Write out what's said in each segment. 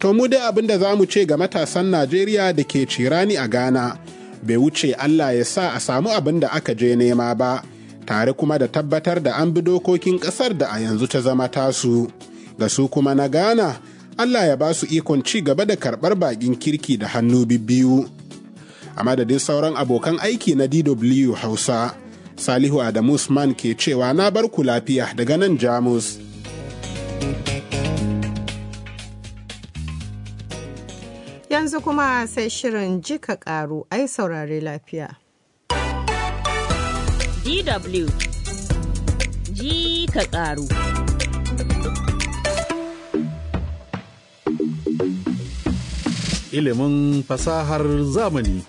To mu dai abin da za mu ce ga matasan Najeriya da ke cirani a Ghana, bai wuce Allah ya sa a samu abin da aka je nema ba, tare kuma da tabbatar da an bi dokokin ƙasar da a yanzu ta zama tasu. Ga su kuma na Ghana, Allah ya ba su ikon ci gaba da karɓar baƙin kirki da hannu bibbiyu. A madadin sauran abokan aiki na DW Hausa, Salihu Adamu Usman ke cewa na bar ku lafiya daga nan Jamus. Yanzu kuma sai shirin jika karu ai saurare lafiya. DW ji ka karu. Ilimin fasahar zamani.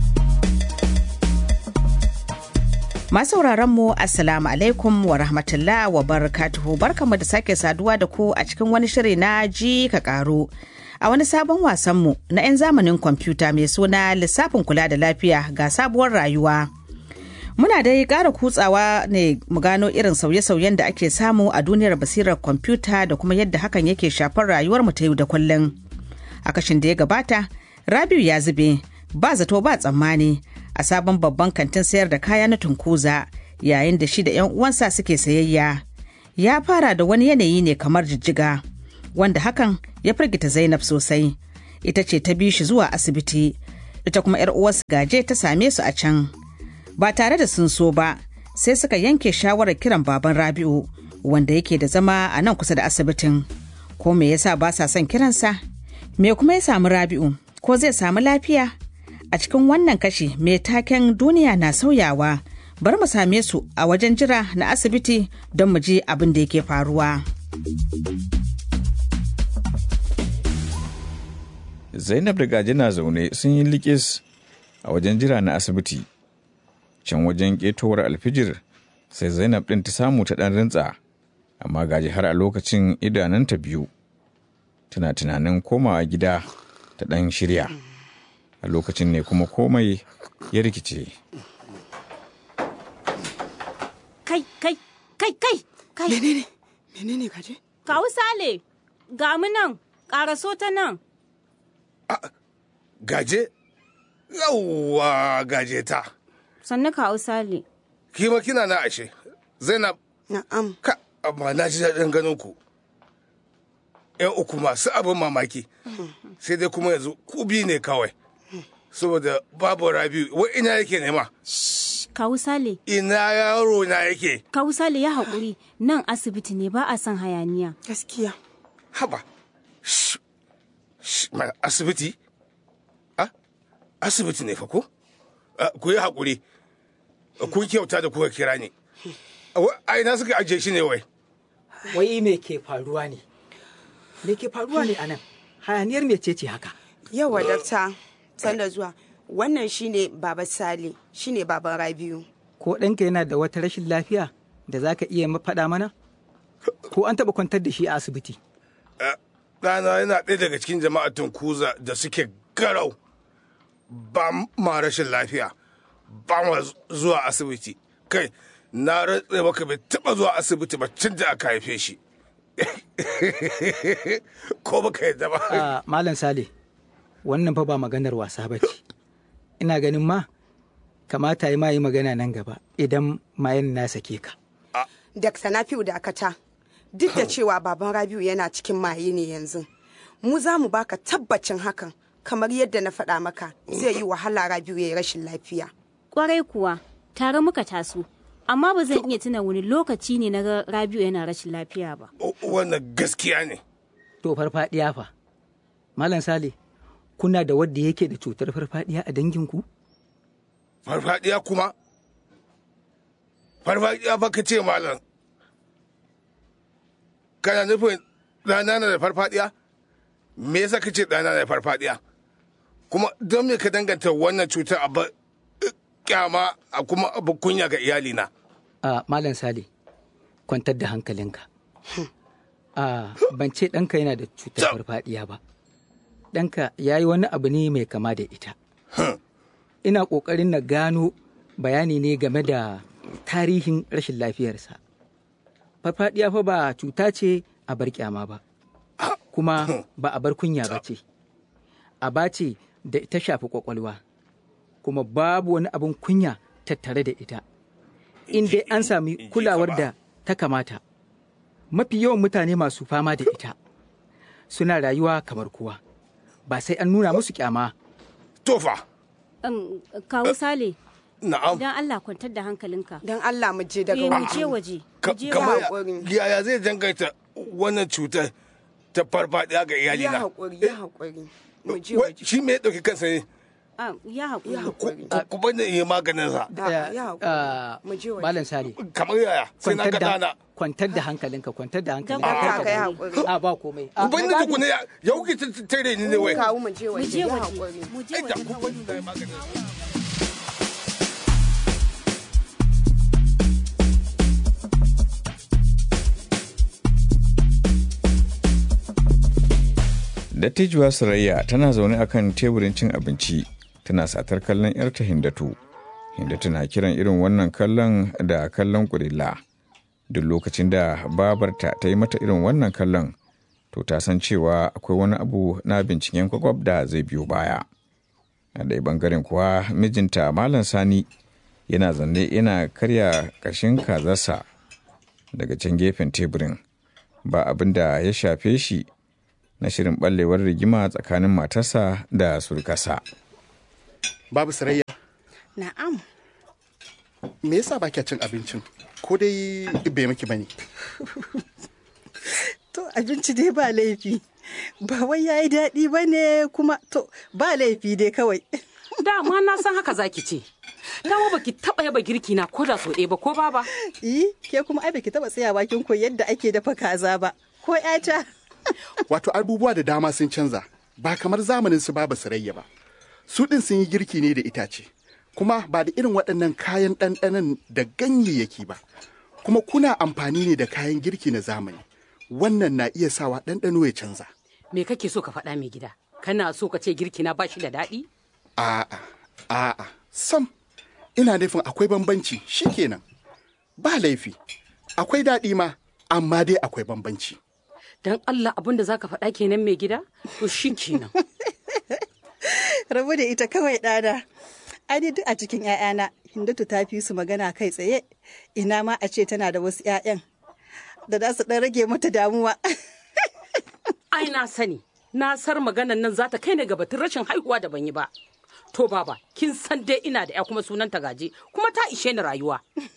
Masu mu Assalamu alaikum wa rahmatullah wa barakatuhu barkamu da sake saduwa da ku a cikin wani shiri na ji ka karu. A wani sabon wasanmu na 'yan zamanin kwamfuta mai suna lissafin kula da lafiya ga sabuwar rayuwa. Muna dai ƙara kutsawa ne mu gano irin sauye-sauyen da ake samu a duniyar basirar kwamfuta da kuma yadda hakan yake shafar rayuwar mu ta yau da kullum. A kashin da ya gabata, Rabiu ya zube, ba zato ba tsammani a sabon babban kantin sayar da kaya na tunkuza yayin da shi da 'yan uwansa suke sayayya. Ya fara da wani yanayi ne kamar jijjiga. wanda hakan ya firgita Zainab sosai. Ita ce ta bi shi zuwa asibiti, ita kuma 'yar uwarsu gaje ta same su a can. Ba tare da sun so ba, sai suka yanke shawarar kiran baban Rabi'u, wanda yake da zama a nan kusa da asibitin. Ko me yasa ba sa son kiransa? Me kuma ya samu Rabi'u? Ko zai samu lafiya? A cikin wannan kashi mai taken duniya na sauyawa, bari mu same su a wajen jira na asibiti don mu ji abin da yake faruwa. Zainab da Gaji na zaune sun yi likis a wajen jira na asibiti. Can wajen ƙetowar alfijir sai Zainab ɗin ta samu ta ɗan rintsa, amma Gaji har a lokacin idananta biyu. Tana tunanin komawa gida ta ɗan shirya. A lokacin ne kuma komai ya rikice. Kai, kai, kai, kai, kai. Menene? Menene Gaji? Kawu Sale, ga mu nan, ƙaraso ta nan. gaje yawwa gaje ta Sannu kawu Sale. kima kina na ashe zainab Na'am. ka amma na ji daɗin ganin ku yan uku masu abin mamaki sai dai kuma yanzu ku biyu ne kawai saboda babu rabiu wai ina yake nema Kawu Sale, ina yaro na yake Kawu Sale ya haƙuri nan asibiti ne ba a son hayaniya. Gaskiya. haba Shh. Shh, mana asibiti a asibiti ne fa ko Ah, ku yi haƙuri kun kyauta da kuka kira ni Wa- a ina suka ajiye shi ne wai wai me ke faruwa ne me ke faruwa ne anan hayaniyar mece ce haka Yawa dakta, sanda zuwa. Wannan shine Baba Sale, shine Baban Rabiu. ko ɗanka yana da wata rashin lafiya da za ka iya faɗa mana ko an taɓa kwantar da shi a asibiti ɗana yana ɗaya daga cikin jama'atun kuza da suke garau ba ma rashin lafiya ba ma zuwa asibiti kai na rantse maka bai taɓa zuwa asibiti ba tun da aka haife shi ko baka yadda ba a malam sale wannan fa ba maganar wasa ba ce ina ganin ma kamata yi ma yi magana nan gaba idan mayan na sake ka Dakta Nafi'u Dakata, duk da cewa Baban Rabiu yana cikin maye ne yanzu. Mu za mu baka tabbacin hakan, kamar yadda na faɗa maka zai yi wahala Rabiu ya yi rashin lafiya. Kwarai kuwa, tare muka taso. Amma ba zan iya tuna wani lokaci ne na ga Rabiu yana rashin lafiya ba. O- wannan gaskiya ne to farfadiya fa malam sale kuna da wadda yake da cutar farfadiya a danginku farfadiya kuma farfadiya fa ka ce malam kana nufin ɗana na da farfadiya me yasa ka ce ɗana na da farfadiya kuma don me ka danganta wannan cutar a ba kyama a kuma abu kunya ga iyalina a malam sale kwantar da hankalinka a ban ce ɗanka yana da cutar farfadiya ba ɗanka ya yi wani abu ne mai kama da ita ina ƙoƙarin na gano bayani ne game da tarihin rashin lafiyarsa farfadiya fa ba cuta ce a bar kyama ba kuma ba a bar kunya ba ce aba ce da ta shafi kwakwalwa kuma babu wani abin kunya tattare da ita in dai an sami kulawar da ta kamata mafi yawan mutane masu fama da ita suna rayuwa kamar kowa ba sai an nuna musu kyama tofa Um, kawo sale na'am don Allah kwantar da hankalinka don Allah mu je daga eh mu waje je waje Ka- mu je kamar waje. haƙuri. ya- yaya zai dangaita wannan cutar ta farfadiya ga ya iyalina haƙuri ya haƙuri mu je Wai, waje shi me ya ɗauki kansa ne Ah, ya ya haƙuri haƙuri Ku- ku bani yi maganin sa A'a, ya haƙuri Ah, mu je waje malam sale kamar yaya sai na kwantar ga da dana kwantar da hankalinka kwantar da hankalinka Don kar Allah ka ka yi damu. haƙuri. a ba komai ku bani tukuna ya ya kuke ta- tare ni ne wai kawo mu je mu waje je ya waje haƙuri mu je Ai, da waje ku bani na yi maganin sa Dattijuwa Surayya tana zaune a kan teburin cin abinci tana satar kallon 'yarta Hindatu. Hindatu na kiran irin wannan kallon da kallon kurilla. Duk lokacin da babarta ta yi mata irin wannan kallon, to ta san cewa akwai wani abu na binciken kwakwab da zai biyo baya. A ɗaya bangaren kuwa mijinta Malam Sani yana zanne yana karya ƙashin kazarsa daga can gefen teburin. Ba abin da ya shafe shi na shirin ɓallewar rigima tsakanin matarsa da surkasa. Babu Sarayya, na'am me yasa ba kya cin abincin? Ko dai bai miki bane? To abinci dai ba laifi. Ba wai ya yi daɗi ba ne kuma to ba laifi dai kawai. Dama na san haka zaki ce. Dama baki taba yaba girki na ko da so ɗaya ba ko baba. Yi, ke kuma ai baki taɓa tsaya bakin ko yadda ake dafa kaza ba. Ko ƴata. Wato abubuwa da dama sun canza, ba kamar zamanin su babu Sarayya ba. Su ɗin sun yi girki ne da itace, kuma ba da irin waɗannan kayan ɗanɗanon da ganyayyaki ba. Kuma kuna amfani ne da kayan girki na zamani. Wannan na iya sawa ɗanɗano ya canza. Me kake so ka faɗa mai gida? Kana so ka ce girki na bashi da daɗi? A'a, a'a, sam, ina nufin akwai bambanci shikenan. Ba laifi, akwai daɗi ma, amma dai akwai bambanci. Dan Allah abin da zaka faɗa kenan mai gida? To shi kenan. Rabu da ita kawai ɗana. Ai dai duk a cikin ‘ya'yana, Hindatu ta fi su magana kai tsaye. Ina ma a ce tana da wasu ‘ya'yan da za su ɗan rage mata damuwa. Ai na sani. Na sar maganan nan za ta kai ni ga batun rashin haihuwa da ban yi ba. To baba, kin san dai ina da ya kuma sunanta gaje, kuma ta ishe ni rayuwa.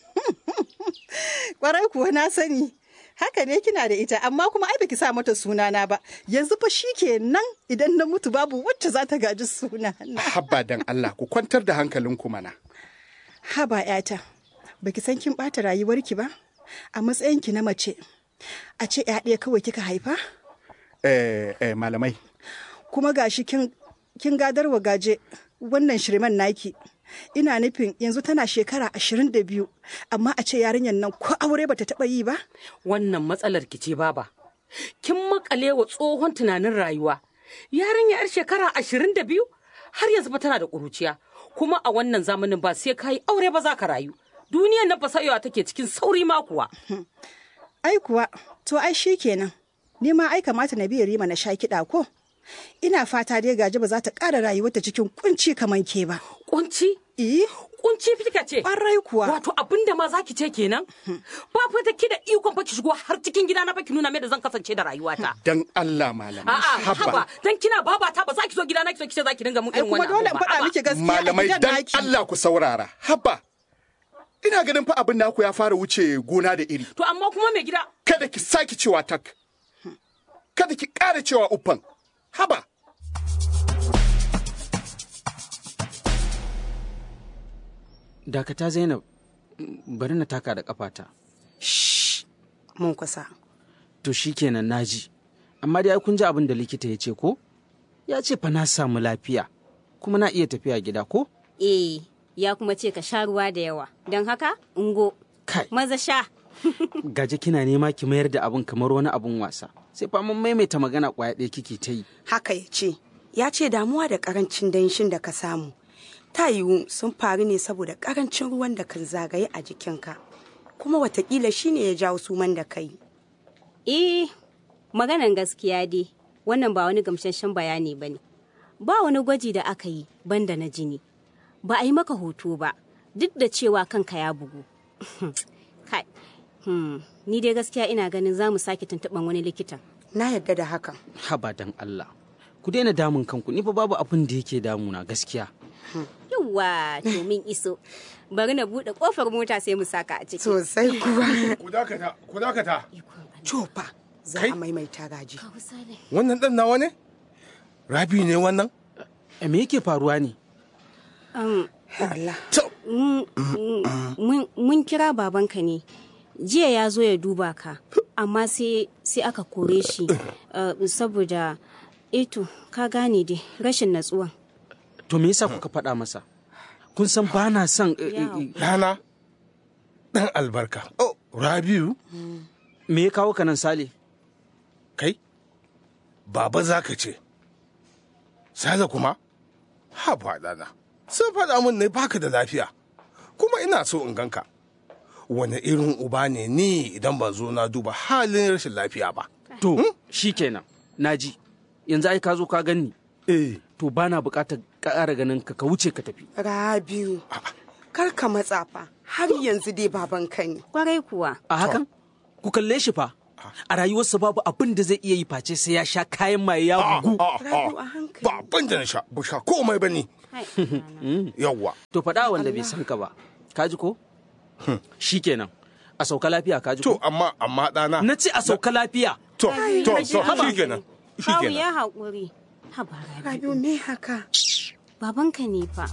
Kwarai kuwa na sani. Haka ne kina da ita, amma kuma ai baki sa mata sunana ba. Yanzu fa shi kenan idan na mutu babu wacce za ta gaji sunana. Habba dan Allah ku kwantar da hankalinku mana. Haba ‘yata, baki san kin ɓata rayuwarki ba? A matsayinki na mace, a ce ‘ya ɗaya kawai kika haifa? Eh, eh, malamai, Kuma gashi kin, kin gadarwa gaje wannan shirman naki. Ina nufin yanzu tana shekara ashirin da biyu, amma a ce yarinyar nan ko aure bata taɓa yi ba? Wannan matsalar ki ce baba. Kin makale wa tsohon tunanin rayuwa. Yarinya yar shekara ashirin da biyu har yanzu fa tana da ƙuruciya. Kuma a wannan zamanin ba sai ka yi aure ba za ka rayu. Duniyar nan fasayewa take cikin sauri ma kuwa. Ai kuwa, to ai shi kenan. Ni ma ai kamata na biya rima na sha kiɗa ko? Ina fata dai gaji ba za ta ƙara rayuwarta cikin kunci kamar ke ba. Kunci? Eh? Kunci fika ce? Ƙwarai kuwa. Wato abin da ma za ki ce kenan? Ba fa da ki da ikon fa ki shigo har cikin gida na fa ki nuna mai da zan kasance da rayuwata. dan Allah malamai. A'a, haba, dan kina babata ba za ki zo gida na ki so ki ce za ki dinga mun Ai irin kuma wannan. dole in abu ba. faɗa Haba. miki gaskiya a Malamai gidan dan naki. Allah ku saurara. Habba. Ina ganin fa abin naku ya fara wuce gona da iri. To amma kuma mai gida Kada ki sake cewa tak. Kada ki ƙara cewa uffan. Haba. Dakata Zainab, bari na taka da kafata. mun kusa To shi kenan naji. Amma dai ai kun ji abin da likita ya ce ko? Ya ce fa na samu lafiya, kuma na iya tafiya gida ko? Eh, ya kuma ce ka sha ruwa da yawa. Don haka, ungo. Kai. Maza sha. Gaje kina nema ki mayar da abin kamar wani abin wasa. Sai fa mun maimaita magana kwaya ɗaya kike ta yi. haka ya ce ya ce damuwa da karancin danshin da ka samu ta yiwu sun faru ne saboda karancin ruwan da kan zagaye a jikinka kuma watakila shine ya jawo suman da kai Eh, maganan gaskiya dai. wannan ba wani gamsasshen bayani ba ne. Ba wani gwaji da aka yi banda na jini. Ba a yi maka hoto ba, duk da cewa kanka ya bugu. Kai, hmm, ni dai gaskiya ina ganin za mu sake tuntuɓan wani likitan. Na yadda da hakan. Haba dan Allah. Ku daina damun kanku, ni fa babu abin da yake damuna gaskiya. Yawwa, to min iso. Bari na buɗe ƙofar mota sai mu saka a ciki. Sosai kuwa. Ku dakata, ku dakata. Cofa, za a maimaita gaji. Wannan ɗan nawa ne? Rabi ne wannan? E me yake faruwa ne? Um, Allah. mun- mun- Mun kira babanka ne. Jiya ya zo ya duba ka, amma sai sai aka kore shi uh, saboda eto ka gane dai rashin natsuwan. To me yasa kuka faɗa masa? Kun san ba na son eh, eh, eh, Rana, ɗan albarka. Oh, Rabiu, me ya kawo ka nan Sale? kai, baba za ka ce. Sale kuma? Ha ɗana. Sun faɗa min ne baka da lafiya, kuma ina so in ganka. Wane irin uba ne ni idan ban zo na duba halin rashin lafiya ba. To, shi kenan, naji. Yanzu ai ka zo ka ganni. Eh. To ba na buƙatar ƙara ganin ka ka wuce ka tafi. Rabiu, kar ka matsa fa, har yanzu dai babanka ne. Kwarai kuwa. A hakan? Ku kalle shi fa. A rayuwarsa babu abin da zai iya yi face sai ya sha kayan maye ya bugu. Rabiu a hankali. Ba abin da na sha, ba sha komai ba ni. Yawwa. To faɗa wanda bai san ka ba. Ka ji ko? Shi kenan. A sauka lafiya ka ji ko? To amma amma ɗana. Na ce a sauka lafiya. To, to, to, shi kenan. Shi Kawu kenan. ya haƙuri. Haba Rabiu me haka? Babanka ne fa.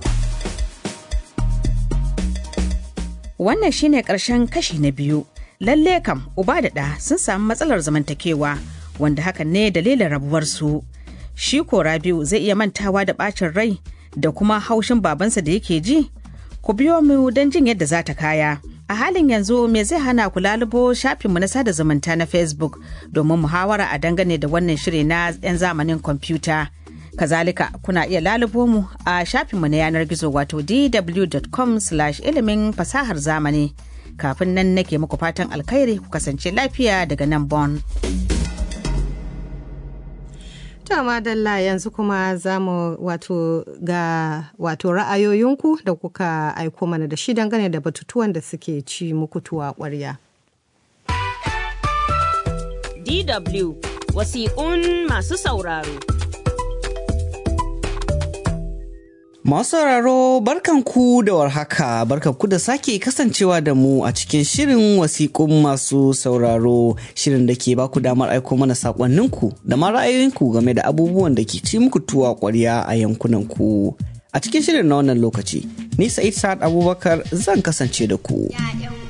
Wannan shine ƙarshen kashi na biyu. Lalle kam uba da ɗa sun samu matsalar zamantakewa wanda hakan ne dalilin rabuwarsu. Shi ko Rabiu zai iya mantawa da ɓacin rai da kuma haushin babansa da yake ji? Ku biyo mu don jin yadda za ta kaya. A halin yanzu me zai hana ku lalubo shafinmu na sada zumunta na Facebook domin muhawara a dangane da wannan shiri na 'yan zamanin kwamfuta. Kazalika kuna iya lalubo mu a shafinmu na yanar gizo wato dw.com ilimin fasahar zamani. Kafin nan nake muku fatan alkhairi ku kasance lafiya daga nan Bon. To madalla yanzu kuma za mu wato ga wato ra'ayoyinku da kuka aiko mana da shi dangane da batutuwan da suke ci muku tuwa ƙwarya. DW wasiƙun masu sauraro. Masu sauraro barkanku da warhaka barkanku da sake kasancewa da mu a cikin shirin wasiƙun masu sauraro shirin da ke baku damar aiko mana saƙonninku da ma ra'ayoyinku game da abubuwan da ke ci muku tuwa ƙwarya a yankunanku. A cikin shirin na wannan lokaci, ni Sa'id Sa'ad Abubakar zan kasance da ku. ‘Ya'yan